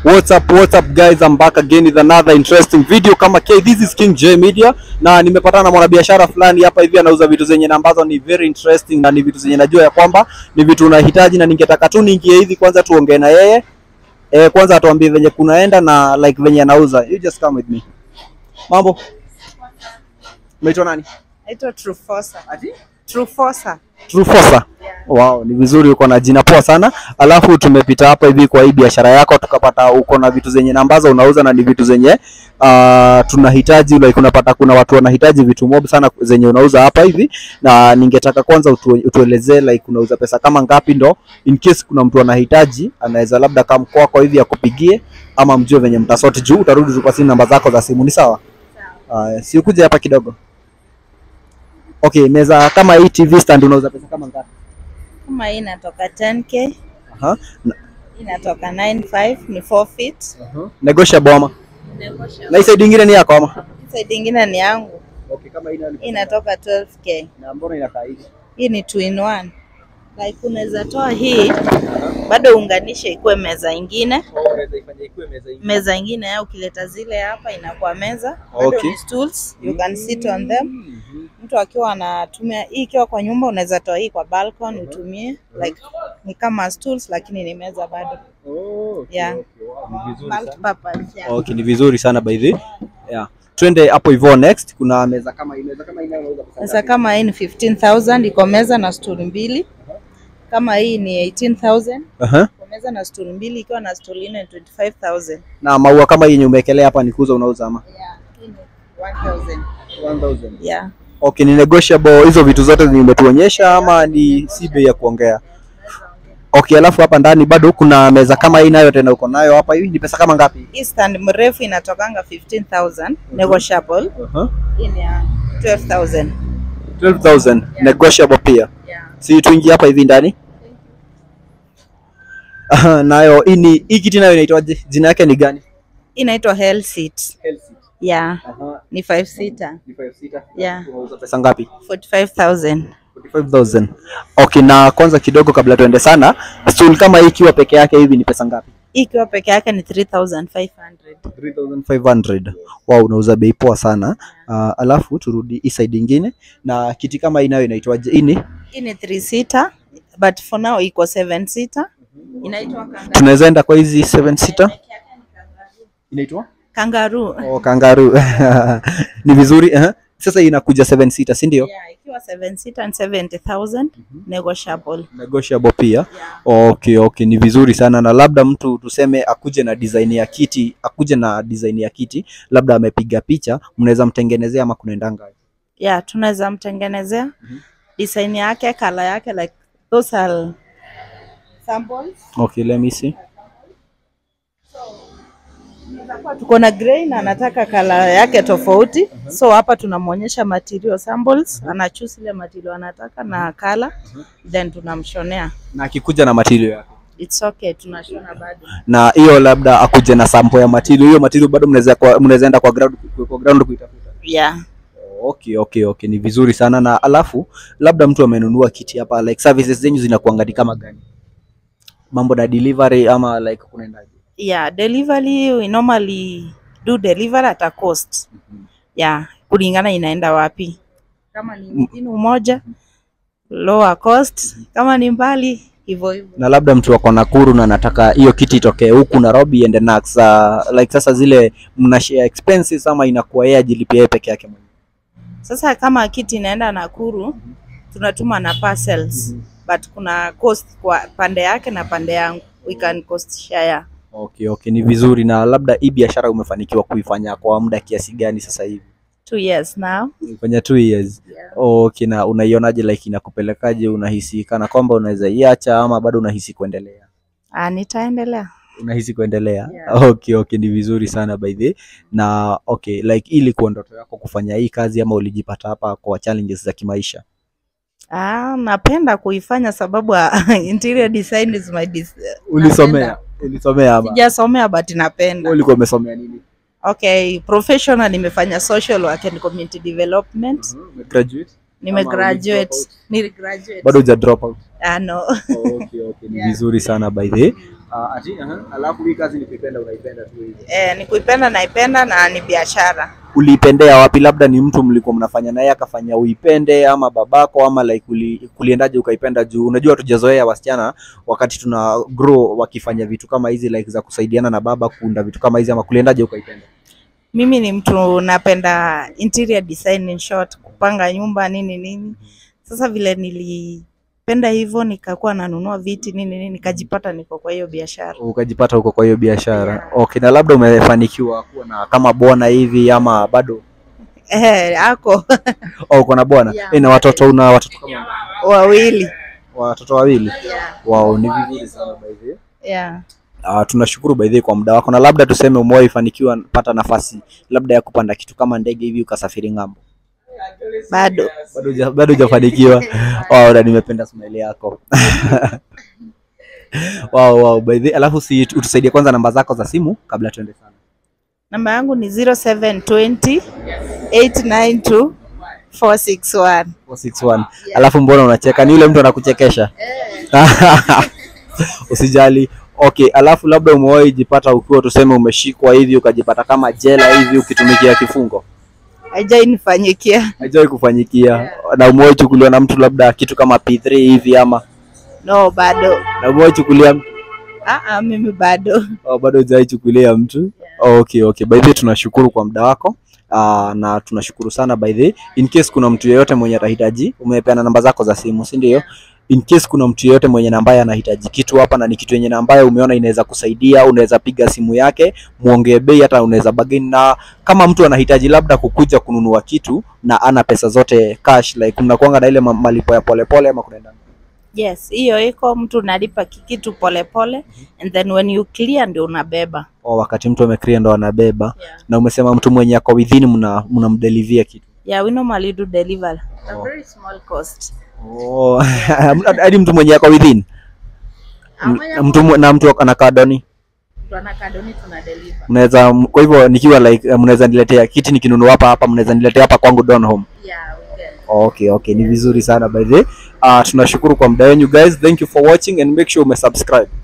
What's up, what's up guys? I'm back again with another interesting video kama K. This is King J Media na nimepatana na mwanabiashara fulani hapa hivi anauza vitu zenye na ambazo ni very interesting na ni vitu zenye najua ya kwamba ni vitu unahitaji na ningetaka tu niingie hivi kwanza tuongee na yeye. Eh, kwanza atuambie venye kunaenda na like venye anauza. You just come with me. Mambo. Unaitwa nani? Naitwa Trufosa. Trufosa. Trufosa. Wow, ni vizuri uko na jina poa sana. Alafu tumepita hapa hivi kwa hii biashara yako tukapata uko na vitu zenye na ambazo unauza na ni vitu zenye uh, tunahitaji like unapata kuna watu wanahitaji vitu mob sana zenye unauza hapa hivi na ningetaka kwanza utu, utuelezee like unauza pesa kama ngapi ndo in case kuna mtu anahitaji anaweza labda kama kwako hivi akupigie ama mjue venye mtasoti juu utarudi tu kwa simu namba zako za simu ni sawa? Uh, si ukuje hapa kidogo. Okay, meza kama hii TV stand unauza pesa kama ngapi? Kama hii inatoka 10k, Aha. Na- hii inatoka 95, ni 4 feet. Negotiable ama? Na hii side ingine ni yako ama? Side ingine ni yangu. Okay, kama hii Hii inatoka 12k. na mbona inakaa hivi? Hii ni two in one. Like unaweza toa hii bado uunganishe ikuwe meza ingine, Unaweza ifanye ikuwe meza hii. meza ingine au ukileta zile hapa inakuwa meza. Bado Okay. ni stools, you can sit on them. Mtu akiwa anatumia hii ikiwa kwa nyumba unaweza toa hii kwa balcony utumie like ni kama stools lakini ni meza bado. Oh, okay, Yeah. okay. Wow, ni vizuri sana. Multipurpose, yeah. Okay, ni vizuri sana by the way. Yeah. Twende hapo hivyo next. Kuna meza kama hii, meza kama hii nayo unauza pesa Sasa ngapi? kama hii ni 15,000 iko meza na stool mbili. Kama hii ni 18,000 Aha. iko meza na stool mbili ikiwa na stool nne ni 25,000. Na maua kama hii yenye umewekelea hapa ni kuuza unauza ama? Yeah, hii ni 1,000. 1000. Yeah. Okay, ni negotiable hizo vitu zote zenye umetuonyesha ama ni si bei ya kuongea? Okay, alafu hapa ndani bado kuna meza kama hii nayo tena uko nayo hapa hivi ni pesa kama ngapi? Hii stand mrefu inatokanga 15,000 negotiable. Aha. Hii ni ya 12,000. 12,000 negotiable pia. Yeah. Si tuingie hapa hivi ndani. Aha, nayo hii ni hii kiti nayo inaitwaje? Jina yake ni gani? Hii inaitwa hell seat. Yeah, Aha, ni 5 seater. ni 5 seater. Yeah. Unauza pesa ngapi? 45,000. 45,000. Okay, na kwanza kidogo kabla tuende sana, stool kama hii ikiwa peke yake hivi ni pesa ngapi? Hii ikiwa peke yake ni 3,500. 3500. Wow, unauza bei poa sana. Uh, alafu turudi hii side ingine na kiti kama hii nayo inaitwaje? Hii ni Hii ni 3 seater but for now iko 7 seater. Inaitwa kangaroo. tunaweza enda kwa hizi 7 seater. Inaitwa? Kangaroo. Oh, kangaroo. ni vizuri eh? Sasa hii inakuja 7 seater, si ndio? Yeah, ikiwa 7 seater and 70,000 negotiable. Negotiable pia. Yeah. Okay, okay, ni vizuri sana na labda mtu tuseme akuje na design ya kiti, akuje na design ya kiti, labda amepiga picha, mnaweza mtengenezea ama kunaendanga? Yeah, tunaweza mtengenezea design yake, color yake like those are samples. Okay, let me see. Tuko na grey na anataka color yake tofauti. So hapa tunamwonyesha material samples, ana choose ile material anataka na color then tunamshonea. Na akikuja na material yake. It's okay, tunashona bado. Na hiyo labda akuje na sample ya material, hiyo material bado mnaweza kwa mnaweza enda kwa ground kwa ground kuitafuta. Yeah. Okay, okay, okay, ni vizuri sana na alafu labda mtu amenunua kiti hapa like services zenyu zinakuanga ni kama gani? Mambo na delivery ama like kunaendaje? Yeah, delivery we normally do delivery at a cost. Yeah, kulingana inaenda wapi. Kama ni mjini umoja lower cost, kama ni mbali hivyo hivyo. na labda mtu wako Nakuru na anataka hiyo kiti itokee huku Nairobi iende Nax, uh, like sasa zile mna share expenses ama inakuwa yeye ajilipia yeye peke yake mwenyewe? Sasa kama kiti inaenda Nakuru tunatuma na parcels but kuna cost kwa pande yake na pande yangu, we can cost share. Okay, okay, ni vizuri. Na labda hii biashara umefanikiwa kuifanya kwa muda kiasi gani sasa hivi? Two years now. Umefanya two years. Yeah. Okay, na unaionaje, like inakupelekaje? Unahisi kana kwamba unaweza iacha ama bado unahisi kuendelea? Ah, nitaendelea. Unahisi kuendelea? Yeah. Okay, okay, ni vizuri sana by the way. Na okay, like ili kuwa ndoto yako kufanya hii kazi ama ulijipata hapa kwa challenges za kimaisha? Ah, napenda kuifanya sababu ah, interior design is my dis Ulisomea? Ulisomea ama? Sijasomea but Wewe napenda. ulikuwa umesomea nini? Okay, professional nimefanya social work and community development. Umegraduate? Nime Ama graduate. ulidrop Nili graduate. Bado huja drop out. Ah, no. Okay, okay. Ni Yeah. vizuri sana by the way. Uh, ati uh, alafu hii kazi nikipenda unaipenda tu hivi. Eh, ni kuipenda naipenda na ni biashara. Uliipendea wapi? Labda ni mtu mlikuwa mnafanya naye akafanya uipende, ama babako, ama like uli, kuliendaje ukaipenda? Juu unajua tujazoea wasichana wakati tuna grow wakifanya vitu kama hizi like za kusaidiana na baba kuunda vitu kama hizi, ama kuliendaje ukaipenda? Mimi ni mtu napenda interior design in short, kupanga nyumba nini nini. Sasa vile nilipenda hivyo nikakuwa nanunua viti nini nini, nikajipata niko kwa hiyo biashara. Ukajipata huko kwa hiyo biashara. Yeah. Okay, na labda umefanikiwa kuwa na kama bwana hivi ama bado? Eh, ako Oh, uko na bwana Yeah. eh, na watoto? Una watoto kama wawili. watoto wawili? Yeah. Wow, ni vizuri sana by the way. Yeah. Uh, tunashukuru by the way kwa muda wako, na labda tuseme umewahi fanikiwa pata nafasi labda ya kupanda kitu kama ndege hivi ukasafiri ng'ambo? Bado. Bado huja- bado hujafanikiwa. Wow, na nimependa smile yako. Wow, wow, by the alafu si utusaidie kwanza namba zako za simu kabla tuende sana. Namba yangu ni 0720 892 461. 461. Alafu mbona unacheka? Ni yule mtu anakuchekesha? Usijali. Okay, alafu labda umewahi jipata ukiwa tuseme umeshikwa hivi ukajipata kama jela hivi ukitumikia kifungo? Haijai nifanyikia. Haijawahi kufanyikia. Na umewahi chukuliwa na mtu labda kitu kama P3 hivi ama No, bado. na umewahi chukulia Ah, ah, mimi bado. oh, bado hujawahi chukulia mtu? Okay, okay. By the way tunashukuru kwa muda wako. Uh, na tunashukuru sana by the way. In case kuna mtu yeyote mwenye atahitaji, umepeana namba zako za simu, si ndio? In case kuna mtu yeyote mwenye na ambaye anahitaji kitu hapa na ni kitu yenye na ambaye umeona inaweza kusaidia, unaweza piga simu yake, muongee bei, hata unaweza bargain. Na kama mtu anahitaji labda kukuja kununua kitu na ana pesa zote cash, like mnakuanga na ile ma- malipo ya polepole ama kunaenda Yes, hiyo iko mtu unalipa kikitu polepole and then when you clear ndio unabeba. oh, wakati mtu ameclear ndo anabeba. Yeah. Na umesema mtu mwenye ako within mna mnamdelivia kitu Yeah, we normally do deliver. A very small cost. Oh, hadi mtu mwenye ako within M- mtu mwe- na mtu anakaa doni Mtu anakaa doni tuna deliver. mnaweza kwa hivyo nikiwa like eh, mnaweza niletea kiti nikinunua hapa hapa mnaweza niletea hapa kwangu Don Home. Yeah, we can. Okay, okay, ni vizuri sana by the way. Uh, tunashukuru kwa muda wenu guys. Thank you for watching and make sure umesubscribe.